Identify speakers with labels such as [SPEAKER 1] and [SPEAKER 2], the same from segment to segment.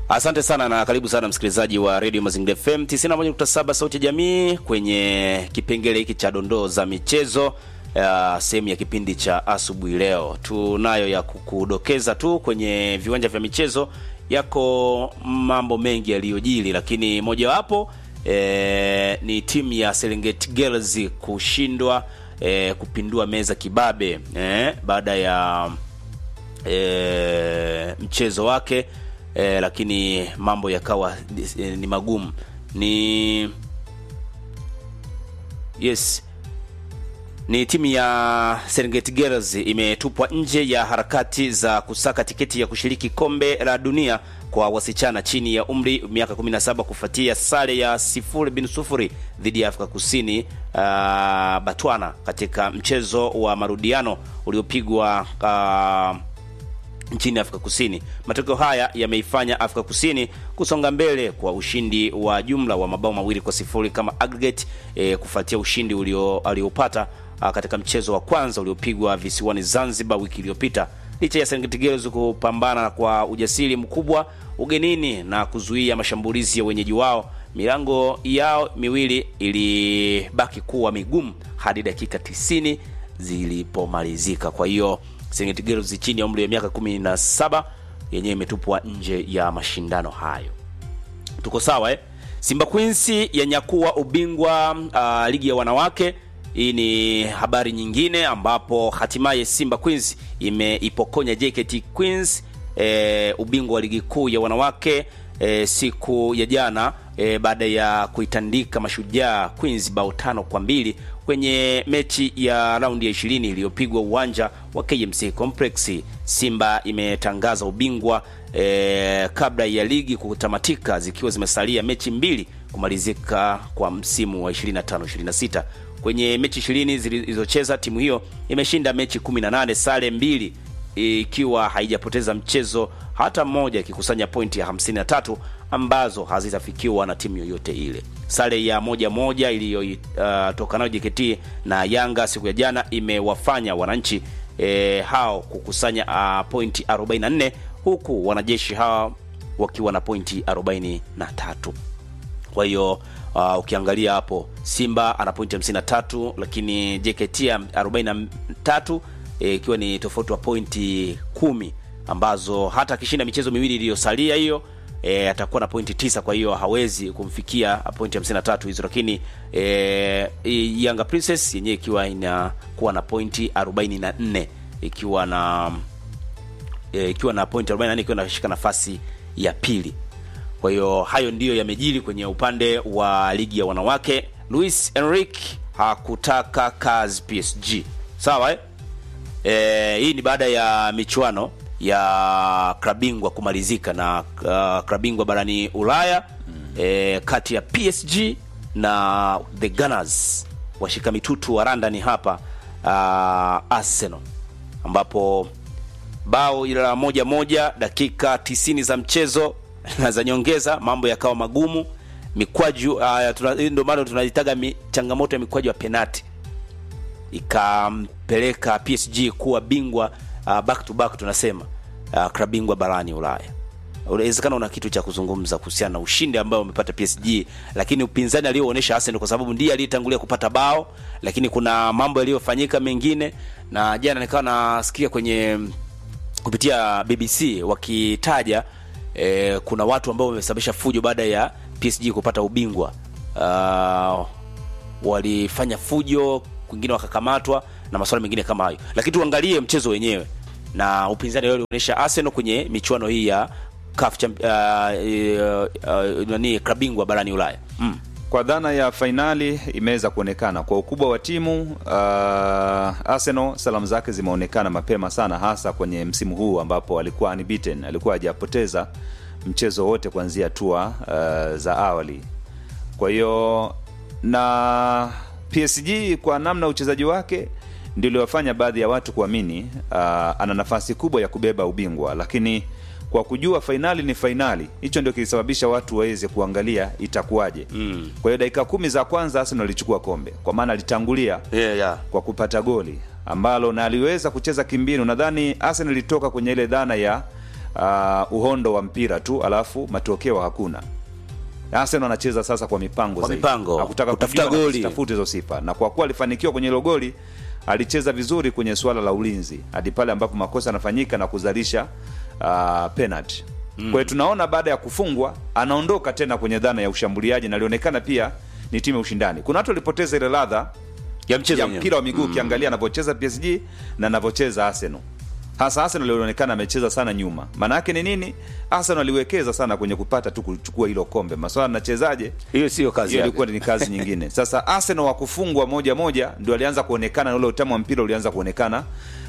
[SPEAKER 1] Asante sana na karibu sana msikilizaji wa Radio Mazingira FM 91.7 sauti ya jamii kwenye kipengele hiki cha dondoo za michezo uh, sehemu ya kipindi cha asubuhi leo. Tunayo ya kukudokeza tu kwenye viwanja vya michezo yako mambo mengi yaliyojili, lakini mojawapo eh, ni timu ya Serengeti Girls kushindwa eh, kupindua meza kibabe eh, baada ya eh, mchezo wake eh, lakini mambo yakawa eh, ni magumu ni yes ni timu ya Serengeti Girls imetupwa nje ya harakati za kusaka tiketi ya kushiriki kombe la dunia kwa wasichana chini ya umri miaka 17 kufuatia sare ya sifuri bin sufuri dhidi ya Afrika Kusini uh, Batwana katika mchezo wa marudiano uliopigwa uh, nchini Afrika Kusini. Matokeo haya yameifanya Afrika Kusini kusonga mbele kwa ushindi wa jumla wa mabao mawili kwa sifuri kama aggregate e, kufuatia ushindi ulio aliopata katika mchezo wa kwanza uliopigwa visiwani Zanzibar wiki iliyopita. Licha ya Serengeti Girls kupambana kwa ujasiri mkubwa ugenini na kuzuia mashambulizi ya wenyeji wao, milango yao miwili ilibaki kuwa migumu hadi dakika 90 zilipomalizika. Kwa hiyo Serengeti Girls chini ya umri wa miaka 17 yenyewe imetupwa nje ya mashindano hayo. Tuko sawa eh? Simba Queens yanyakua ubingwa uh, ligi ya wanawake. Hii ni habari nyingine ambapo hatimaye Simba Queens imeipokonya JKT Queens e, ubingwa wa ligi kuu ya wanawake e, siku ya jana e, baada ya kuitandika Mashujaa Queens bao tano kwa mbili kwenye mechi ya raundi ya 20 iliyopigwa uwanja wa KMC Complex. Simba imetangaza ubingwa e, kabla ya ligi kutamatika zikiwa zimesalia mechi mbili kumalizika kwa msimu wa 25 26. Kwenye mechi 20 zilizocheza timu hiyo imeshinda mechi 18, sare mbili ikiwa haijapoteza mchezo hata mmoja, ikikusanya pointi ya 53 ambazo hazitafikiwa na timu yoyote ile. Sare ya moja moja iliyotoka uh, nayo JKT na Yanga siku ya jana imewafanya wananchi e, hao kukusanya uh, pointi 44 huku wanajeshi hao wakiwa na pointi 43. Kwa hiyo uh, ukiangalia hapo Simba ana pointi 53 lakini JKT 43 ikiwa e, ni tofauti wa pointi kumi ambazo hata akishinda michezo miwili iliyosalia hiyo e, atakuwa na pointi tisa. Kwa hiyo hawezi kumfikia pointi 53 hizo, lakini e, Yanga Princess yenyewe ikiwa inakuwa na pointi 44 ikiwa na e, ikiwa na pointi 44 ikiwa inashika nafasi ya pili. Kwa hiyo hayo ndiyo yamejiri kwenye upande wa ligi ya wanawake. Luis Enrique hakutaka kazi PSG, sawa eh? E, hii ni baada ya michuano ya klabingwa kumalizika na uh, klabingwa barani Ulaya mm. E, kati ya PSG na the Gunners washika mitutu wa London hapa uh, Arsenal ambapo bao ila la moja moja dakika tisini za mchezo na za nyongeza mambo yakawa magumu. Mikwaju uh, ndio maana tunazitaga mi, changamoto ya mikwaju ya penati ikampeleka PSG kuwa bingwa uh, back to back tunasema uh, klabu bingwa barani Ulaya. Unawezekana una kitu cha kuzungumza kuhusiana na ushindi ambao umepata PSG, lakini upinzani alioonyesha Arsenal, kwa sababu ndiye aliyetangulia kupata bao, lakini kuna mambo yaliyofanyika mengine, na jana nikawa nasikia kwenye kupitia BBC wakitaja eh, kuna watu ambao wamesababisha fujo baada ya PSG kupata ubingwa uh, walifanya fujo kwingine wakakamatwa na masuala mengine kama hayo, lakini tuangalie mchezo wenyewe na upinzani ulioonyesha Arsenal kwenye michuano hii ya CAF uh, uh, uh, nani klabu bingwa barani Ulaya mm.
[SPEAKER 2] Kwa dhana ya fainali imeweza kuonekana kwa ukubwa wa timu uh, Arsenal salamu zake zimeonekana mapema sana, hasa kwenye msimu huu ambapo alikuwa unbeaten, alikuwa hajapoteza mchezo wote kuanzia hatua uh, za awali. Kwa hiyo na PSG kwa namna uchezaji wake ndio iliwafanya baadhi ya watu kuamini uh, ana nafasi kubwa ya kubeba ubingwa, lakini kwa kujua fainali ni fainali, hicho ndio kilisababisha watu waweze kuangalia itakuwaje. mm. Kwa hiyo dakika kumi za kwanza Arsenal alichukua kombe, kwa maana alitangulia
[SPEAKER 1] yeah, yeah.
[SPEAKER 2] kwa kupata goli ambalo na aliweza kucheza kimbinu. Nadhani Arsenal ilitoka kwenye ile dhana ya uh, uhondo wa mpira tu alafu matokeo hakuna Arsenal anacheza sasa kwa mipango
[SPEAKER 1] Kwa
[SPEAKER 2] zaidi.
[SPEAKER 1] mipango.
[SPEAKER 2] Hakutaka
[SPEAKER 1] Kutafuta
[SPEAKER 2] kujua na
[SPEAKER 1] goli.
[SPEAKER 2] kuzitafuta hizo sifa na kwa kuwa alifanikiwa kwenye hilo goli alicheza vizuri kwenye suala la ulinzi hadi pale ambapo makosa yanafanyika na kuzalisha uh, penalty mm. kwa hiyo tunaona baada ya kufungwa anaondoka tena kwenye dhana ya ushambuliaji na alionekana pia ni timu ya ushindani kuna watu walipoteza ile ladha
[SPEAKER 1] ya mchezo
[SPEAKER 2] ya
[SPEAKER 1] wenyewe.
[SPEAKER 2] mpira wa miguu ukiangalia anavyocheza PSG na anavyocheza Arsenal. Hasa Arsenal alionekana amecheza sana nyuma. Maana yake ni nini? Arsenal aliwekeza sana kwenye kupata tu kuchukua hilo kombe. Maswala nachezaje?
[SPEAKER 1] hiyo sio kazi
[SPEAKER 2] Hiyo
[SPEAKER 1] yake.
[SPEAKER 2] ilikuwa ni kazi nyingine. Sasa Arsenal wa kufungwa moja moja ndio alianza kuonekana na ule utamu wa mpira ulianza kuonekana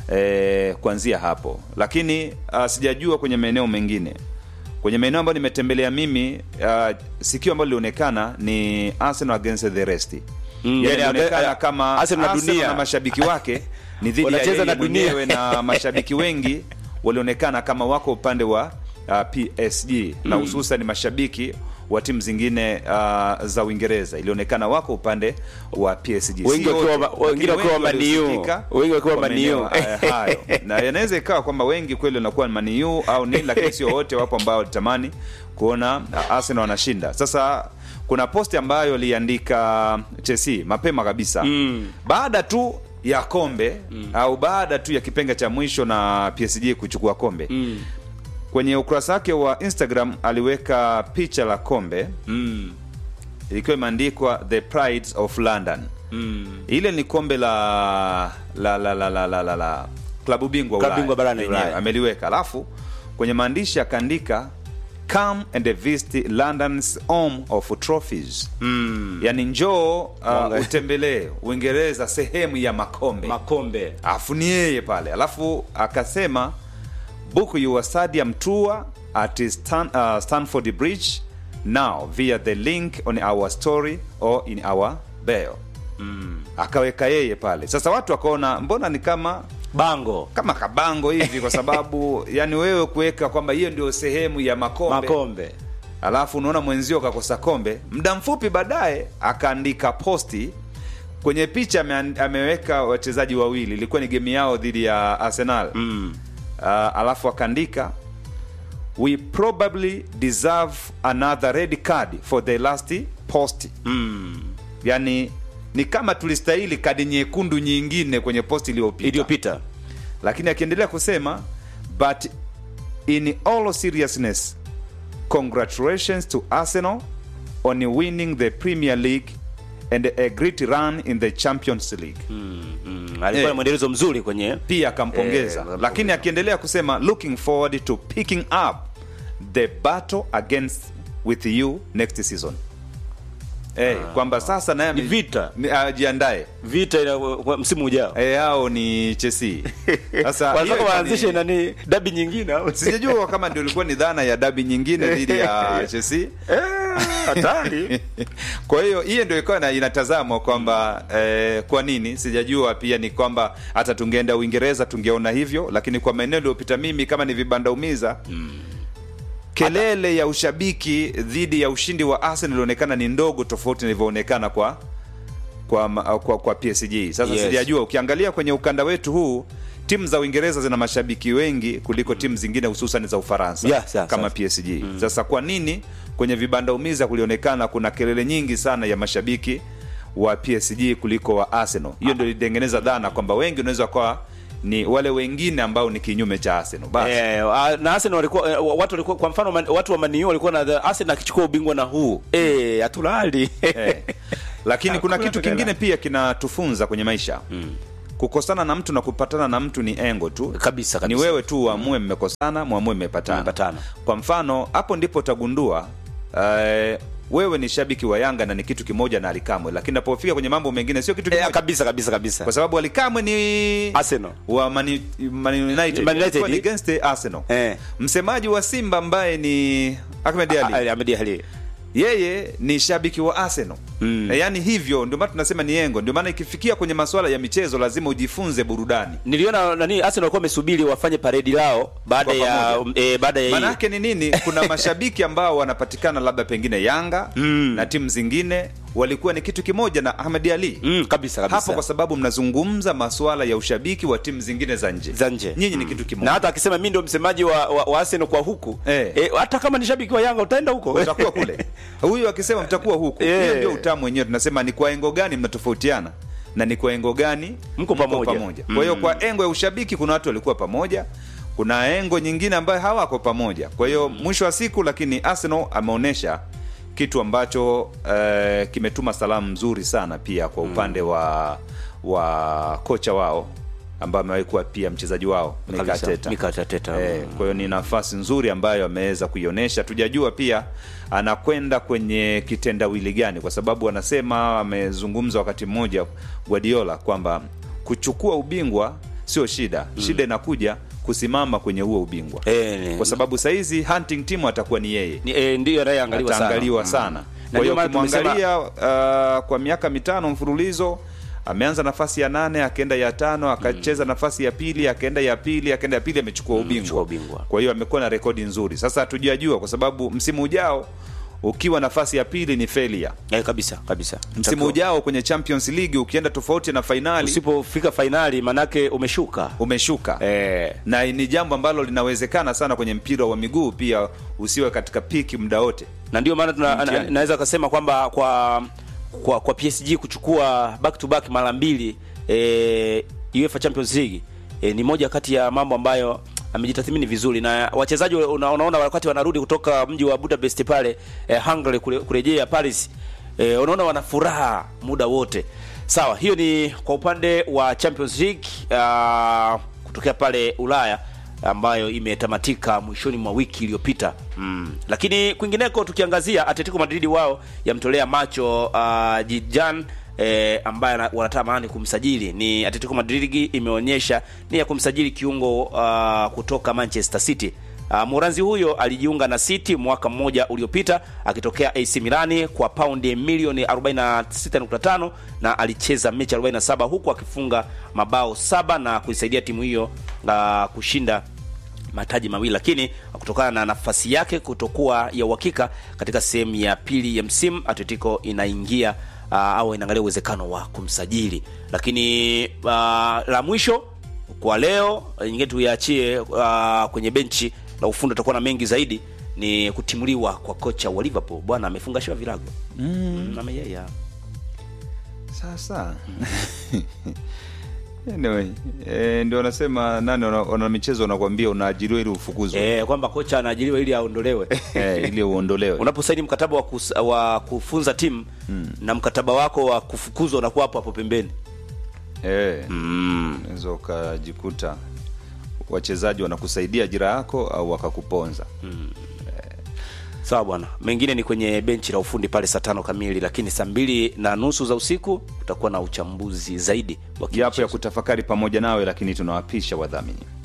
[SPEAKER 2] eh, kuanzia hapo. Lakini uh, sijajua kwenye maeneo mengine. Kwenye maeneo ambayo nimetembelea mimi uh, sikio ambalo lilionekana ni Arsenal against the rest.
[SPEAKER 1] Mm,
[SPEAKER 2] yani
[SPEAKER 1] yani,
[SPEAKER 2] inaonekana
[SPEAKER 1] eh,
[SPEAKER 2] kama
[SPEAKER 1] Arsenal na
[SPEAKER 2] Arsenal
[SPEAKER 1] dunia.
[SPEAKER 2] na mashabiki wake ni dhidi ya
[SPEAKER 1] Wanacheza
[SPEAKER 2] yeye
[SPEAKER 1] na dunia.
[SPEAKER 2] mwenyewe na mashabiki wengi walionekana kama wako upande wa uh, PSG na hususan mashabiki wa timu zingine uh, za Uingereza ilionekana wako upande wa PSG.
[SPEAKER 1] Wengi
[SPEAKER 2] Si
[SPEAKER 1] wakiwa
[SPEAKER 2] wote,
[SPEAKER 1] ma-
[SPEAKER 2] lakini
[SPEAKER 1] wengine wakiwa
[SPEAKER 2] wengi
[SPEAKER 1] Man U.
[SPEAKER 2] waliosikika
[SPEAKER 1] Wengi wakiwa
[SPEAKER 2] kwa
[SPEAKER 1] Man U.
[SPEAKER 2] maeneo haya- hayo. na yanaweza ikawa kwamba wengi kweli wanakuwa Man U au nini, lakini sio wote. Wapo ambao walitamani kuona uh, Arsenal wanashinda. Sasa kuna posti ambayo aliandika Chelsea mapema kabisa
[SPEAKER 1] Mm.
[SPEAKER 2] baada tu ya kombe au baada tu ya kipenga cha mwisho na PSG kuchukua kombe
[SPEAKER 1] Mm.
[SPEAKER 2] kwenye ukurasa wake wa Instagram aliweka picha la kombe
[SPEAKER 1] Mm.
[SPEAKER 2] ilikuwa imeandikwa the prides of London.
[SPEAKER 1] Mm.
[SPEAKER 2] Ile ni kombe la la la la la la, la, la. klabu bingwa
[SPEAKER 1] Klabu
[SPEAKER 2] Ulaya.
[SPEAKER 1] bingwa barani
[SPEAKER 2] Lenyewe,
[SPEAKER 1] Ulaya.
[SPEAKER 2] ameliweka alafu kwenye maandishi akaandika come and visit London's home of trophies
[SPEAKER 1] Mm.
[SPEAKER 2] yani njoo uh,
[SPEAKER 1] Mwanga-
[SPEAKER 2] utembelee Uingereza sehemu ya makombe
[SPEAKER 1] makombe
[SPEAKER 2] alafu ni yeye pale alafu akasema book your stadium tour at Stan, uh, Stanford Bridge now via the link on our story or in our bio
[SPEAKER 1] mm.
[SPEAKER 2] akaweka yeye pale sasa watu wakaona mbona ni kama
[SPEAKER 1] bango
[SPEAKER 2] kama kabango hivi kwa sababu yani wewe kuweka kwamba hiyo ndio sehemu ya makombe
[SPEAKER 1] makombe
[SPEAKER 2] alafu unaona mwenzio kakosa kombe muda mfupi baadaye akaandika posti kwenye picha ame, ameweka wachezaji wawili ilikuwa ni gemu yao dhidi ya arsenal
[SPEAKER 1] mm.
[SPEAKER 2] uh, alafu akaandika we probably deserve another red card for the last post
[SPEAKER 1] Mm.
[SPEAKER 2] yani ni kama tulistahili kadi nyekundu nyingine kwenye posti iliyopita
[SPEAKER 1] iliyopita
[SPEAKER 2] lakini akiendelea kusema but in all seriousness congratulations to arsenal on winning the premier league and a great run in the champions league
[SPEAKER 1] mm. Mm. alikuwa
[SPEAKER 2] Eh.
[SPEAKER 1] na mwendelezo mzuri kwenye
[SPEAKER 2] pia akampongeza
[SPEAKER 1] Eh,
[SPEAKER 2] lakini akiendelea kusema looking forward to picking up the battle against with you next season Eh, kwamba sasa naye
[SPEAKER 1] Ni
[SPEAKER 2] ame-
[SPEAKER 1] vita.
[SPEAKER 2] ni- ajiandae
[SPEAKER 1] vita ina, wa- msimu ujao
[SPEAKER 2] Eh, hao ni chesi sasa hiyo
[SPEAKER 1] wanataka
[SPEAKER 2] ikawa
[SPEAKER 1] waanzishe
[SPEAKER 2] ni-
[SPEAKER 1] nani dabi nyingine au
[SPEAKER 2] sijajua kama ndio ilikuwa ni dhana ya dabi nyingine dhidi ya Chelsea.
[SPEAKER 1] Eh, hatari
[SPEAKER 2] Kwa hiyo hiyo ndio ikawa na- inatazamwa kwamba eh, kwa nini sijajua. Pia ni kwamba hata tungeenda Uingereza tungeona hivyo, lakini kwa maeneo iliyopita mimi kama ni vibanda umiza kelele ya ushabiki dhidi ya ushindi wa Arsenal ilionekana ni ndogo tofauti na ilivyoonekana kwa kwa, ma- kwa kwa PSG. Sasa
[SPEAKER 1] Yes.
[SPEAKER 2] sijajua, ukiangalia kwenye ukanda wetu huu timu za Uingereza zina mashabiki wengi kuliko timu zingine hususan za Ufaransa
[SPEAKER 1] Yeah, sawa,
[SPEAKER 2] kama
[SPEAKER 1] sawa.
[SPEAKER 2] PSG. Sasa kwa nini kwenye vibanda umiza kulionekana kuna kelele nyingi sana ya mashabiki wa PSG kuliko wa Arsenal? Hiyo ndio ilitengeneza dhana kwamba wengi unaweza kuwa ni wale wengine ambao ni kinyume cha Arsenal. Basi
[SPEAKER 1] Eh, ah, na Arsenal walikuwa eh, watu walikuwa kwa mfano man- watu wa Man U walikuwa na the- Arsenal akichukua ubingwa na huu eh hatulali
[SPEAKER 2] eh. Lakini kuna
[SPEAKER 1] Hakuna
[SPEAKER 2] kitu
[SPEAKER 1] tokela.
[SPEAKER 2] kingine pia kinatufunza kwenye maisha kukosana na mtu na kupatana na mtu ni engo tu
[SPEAKER 1] kabisa
[SPEAKER 2] ni
[SPEAKER 1] kabisa
[SPEAKER 2] wewe tu uamue mmekosana mwamue mmepatana
[SPEAKER 1] Mmepatana.
[SPEAKER 2] kwa mfano hapo ndipo utagundua eh, wewe ni shabiki wa yanga na ni kitu kimoja na alikamwe lakini napofika kwenye mambo mengine sio kitu
[SPEAKER 1] eh,
[SPEAKER 2] kimoja
[SPEAKER 1] kabisa kabisa kabisa
[SPEAKER 2] kwa sababu alikamwe ni
[SPEAKER 1] Arsenal
[SPEAKER 2] wa Man, Man United,
[SPEAKER 1] Man United.
[SPEAKER 2] Alikuwa ni against Arsenal
[SPEAKER 1] eh
[SPEAKER 2] msemaji wa Simba ambaye ni Ahmed Ali
[SPEAKER 1] Ali Ahmed Ali
[SPEAKER 2] yeye ni shabiki wa Arsenal
[SPEAKER 1] Mm.
[SPEAKER 2] Na yaani hivyo ndio maana tunasema ni engo ndio maana ikifikia kwenye masuala ya michezo lazima ujifunze burudani
[SPEAKER 1] niliona nani Arsenal walikuwa wamesubiri wafanye paredi lao baada
[SPEAKER 2] Kwa
[SPEAKER 1] ya
[SPEAKER 2] pamoja.
[SPEAKER 1] eh, baada ya
[SPEAKER 2] maana
[SPEAKER 1] hii
[SPEAKER 2] yake ni nini kuna mashabiki ambao wanapatikana labda pengine yanga
[SPEAKER 1] Mm.
[SPEAKER 2] na timu zingine walikuwa ni kitu kimoja na Ahmed Ali
[SPEAKER 1] mm, kabisa kabisa
[SPEAKER 2] hapo, kwa sababu mnazungumza masuala ya ushabiki wa timu zingine za nje
[SPEAKER 1] za nje
[SPEAKER 2] nyinyi ni kitu
[SPEAKER 1] na
[SPEAKER 2] kimoja
[SPEAKER 1] hata akisema mi ndio msemaji wa, wa, wa Arsenal kwa huku
[SPEAKER 2] Eh.
[SPEAKER 1] eh, hata kama ni shabiki wa Yanga utaenda huko
[SPEAKER 2] utakuwa kule huyu akisema mtakuwa huku
[SPEAKER 1] Eh.
[SPEAKER 2] hiyo ndio utamu wenyewe tunasema ni kwa engo gani mnatofautiana na ni kwa engo gani
[SPEAKER 1] Mko pamoja.
[SPEAKER 2] kwa hiyo kwa engo ya ushabiki kuna watu walikuwa pamoja kuna engo nyingine ambayo hawako pamoja kwa hiyo mwisho wa siku lakini arsenal ameonyesha kitu ambacho eh, kimetuma salamu nzuri sana pia kwa upande wa wa kocha wao ambaye amewahi kuwa pia mchezaji wao Mikel
[SPEAKER 1] Kabisa.
[SPEAKER 2] Arteta.
[SPEAKER 1] Mikel Arteta.
[SPEAKER 2] Eh, kwa hiyo ni nafasi nzuri ambayo ameweza kuionyesha. Tujajua pia anakwenda kwenye kitendawili gani, kwa sababu anasema, amezungumza wakati mmoja Guardiola kwamba kuchukua ubingwa sio shida, shida inakuja kusimama kwenye huo ubingwa
[SPEAKER 1] Eh, ni-
[SPEAKER 2] kwa sababu saizi hunting team atakuwa ni yeye
[SPEAKER 1] ni, eh, ndiyo anayeangaliwa sana
[SPEAKER 2] ataangaliwa
[SPEAKER 1] Mm.
[SPEAKER 2] sana.
[SPEAKER 1] Na
[SPEAKER 2] Kwa hiyo
[SPEAKER 1] ndio maana tumesema-
[SPEAKER 2] ukimwangalia uh, kwa miaka mitano mfululizo ameanza nafasi ya nane akaenda ya tano akacheza nafasi ya pili akaenda ya pili akaenda ya pili amechukua
[SPEAKER 1] amechukua
[SPEAKER 2] ubingwa.
[SPEAKER 1] ubingwa.
[SPEAKER 2] Kwa hiyo amekuwa na rekodi nzuri. Sasa hatujajua kwa sababu msimu ujao ukiwa nafasi ya pili ni failure.
[SPEAKER 1] eh, kabisa kabisa
[SPEAKER 2] Msimu ujao kwenye Champions League ukienda tofauti na fainali
[SPEAKER 1] usipofika fainali manake umeshuka
[SPEAKER 2] umeshuka
[SPEAKER 1] eh,
[SPEAKER 2] na ni jambo ambalo linawezekana sana kwenye mpira wa miguu pia usiwe katika piki muda wote.
[SPEAKER 1] na ndio maana tuna-
[SPEAKER 2] Mtihani.
[SPEAKER 1] na- naweza kusema kwamba kwa kwa kwa PSG kuchukua back to back mara mbili eh, UEFA Champions League eh, ni moja kati ya mambo ambayo amejitathmini vizuri na wachezaji una, unaona wakati wanarudi kutoka mji wa Budapest pale eh, Hungary kule, kurejea Paris eh, unaona wana furaha muda wote. Sawa, hiyo ni kwa upande wa Champions League uh, kutokea pale Ulaya ambayo imetamatika mwishoni mwa wiki iliyopita mm. Lakini kwingineko tukiangazia Atletico Madrid wao yamtolea macho uh, Jijan eh, ambaye ana- wanatamani kumsajili ni Atletico Madrid imeonyesha ni ya kumsajili kiungo uh, kutoka Manchester City. Uh, Moranzi huyo alijiunga na City mwaka mmoja uliopita akitokea AC Milani kwa paundi milioni 46.5 na alicheza mechi 47 huku akifunga mabao saba na kuisaidia timu hiyo uh, kushinda mataji mawili, lakini kutokana na nafasi yake kutokuwa ya uhakika katika sehemu ya pili ya msimu, Atletico inaingia uh, au inaangalia uwezekano wa kumsajili. Lakini uh, la mwisho kwa leo nyingine tuiachie uh, kwenye benchi la ufundi, tutakuwa na mengi zaidi ni kutimuliwa kwa kocha wa Liverpool. Bwana amefungashiwa virago mm. ameyaya
[SPEAKER 2] Sasa anyway, eh, ndio wanasema nani wana, wana michezo wanakuambia unaajiriwa ili ufukuzwe
[SPEAKER 1] eh, kwamba kocha anaajiriwa ili aondolewe
[SPEAKER 2] eh, ili uondolewe.
[SPEAKER 1] unaposaini mkataba wa, kus, wa kufunza timu na mkataba wako wa kufukuzwa unakuwa hapo hapo pembeni
[SPEAKER 2] Eh,
[SPEAKER 1] mm.
[SPEAKER 2] unaweza ukajikuta wachezaji wanakusaidia ajira yako au wakakuponza.
[SPEAKER 1] sawa bwana mengine ni kwenye benchi la ufundi pale saa tano kamili lakini saa mbili na nusu za usiku utakuwa na uchambuzi zaidi wa
[SPEAKER 2] Yapo ya
[SPEAKER 1] kimichezo.
[SPEAKER 2] kutafakari pamoja nawe, lakini tunawapisha wadhamini.